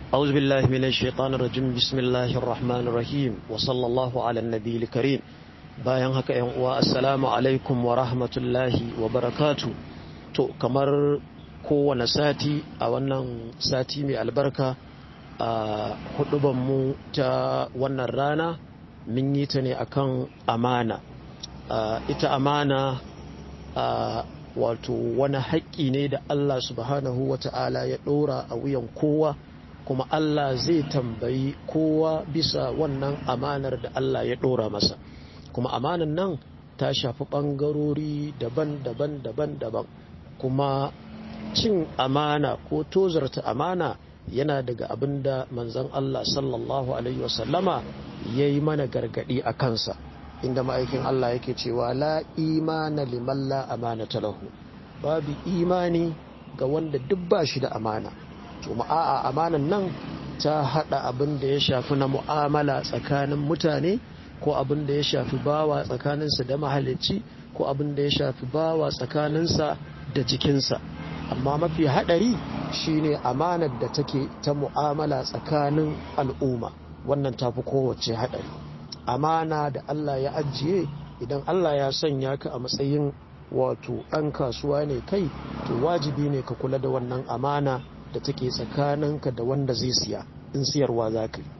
أعوذ بالله من الشيطان الرجيم بسم الله الرحمن الرحيم وصلى الله على النبي الكريم bayan haka yan uwa assalamu alaikum wa rahmatullahi wa barakatu to kamar kowane sati a wannan sati mai albarka a mu ta wannan rana mun yi ta ne akan amana ita amana wato wani haƙƙi ne da Allah subhanahu wa ta'ala ya ɗora a wuyan kowa kuma Allah zai tambayi kowa bisa wannan amanar da Allah ya ɗora masa kuma amanan nan ta shafi ɓangarori daban-daban daban-daban kuma cin amana ko tozarta amana yana daga abin da manzon Allah sallallahu alaihi wasallama ya yi mana gargaɗi a kansa inda ma'aikin Allah yake cewa la imana liman la amana lahu babu imani ga wanda duk ba shi da amana to a'a amanan nan ta hada abin da ya shafi na mu'amala tsakanin mutane ko abin da ya shafi bawa tsakaninsa da mahalicci ko abin da ya shafi bawa tsakaninsa da jikinsa amma mafi hadari shine amanar da take ta mu'amala tsakanin al'umma wannan tafi kowace hadari amana da Allah ya ajiye idan Allah ya sanya ka a matsayin wato ɗan kasuwa ne kai to wajibi ne ka kula da wannan amana da take tsakaninka da wanda zai siya in siyarwa za ka yi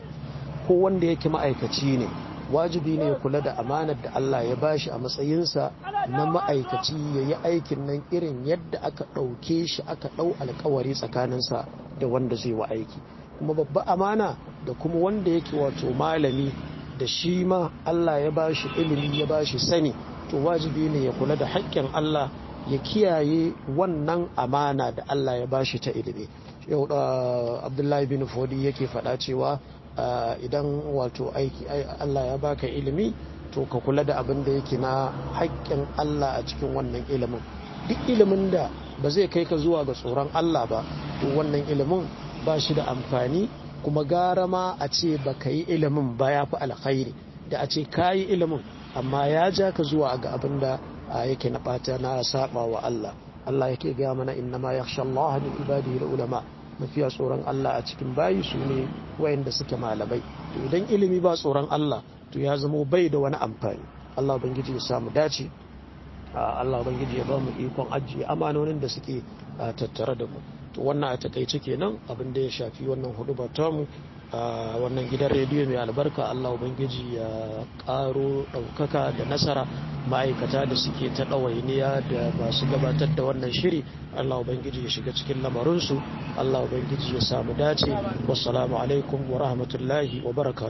ko wanda yake ma'aikaci ne wajibi ne ya kula da amanar da Allah ya bashi a matsayinsa na ma'aikaci ya yi aikin nan irin yadda aka ɗauke shi aka ɗau alkawari tsakaninsa da wanda zai wa aiki kuma babba amana da kuma wanda yake wato malami da shi ma Allah ya bashi ilimi ya bashi sani to wajibi ne ya kula da haƙƙin Allah ya kiyaye wannan amana da Allah ya bashi ta ilimi yau da Abdullahi bin Fodi yake faɗa cewa idan wato aiki Allah ya baka ilimi to ka kula da abin da yake na haƙƙin Allah a cikin wannan ilimin duk ilimin da ba zai kai ka zuwa ga tsoron Allah ba to wannan ilimin ba shi da amfani kuma gara ma a ce ba ka yi ilimin ba ya fi alkhairi da a ce ka yi ilimin amma ya ja ka zuwa ga abin da yake na ɓata na saba wa Allah Allah yake gaya mana inna ma yakhsha Allah min ibadihi ulama mafiya tsoron Allah a cikin bayi su ne wayanda suke malamai to idan ilimi ba tsoron Allah to ya zamo bai da wani amfani Allah ubangiji ya samu dace Allah ubangiji ya ba mu ikon ajiye amanonin da suke tattare da mu to wannan a takaice kenan abin da ya shafi wannan hudu mu a wannan gidan rediyo mai albarka Allah ubangiji ya karo ɗaukaka da nasara ma'aikata da suke ta ɗawainiya da masu gabatar da wannan shiri Allah ubangiji ya shiga cikin lamarinsu Allah ubangiji ya samu dace wassalamu alaikum wa rahmatullahi wa barakatuh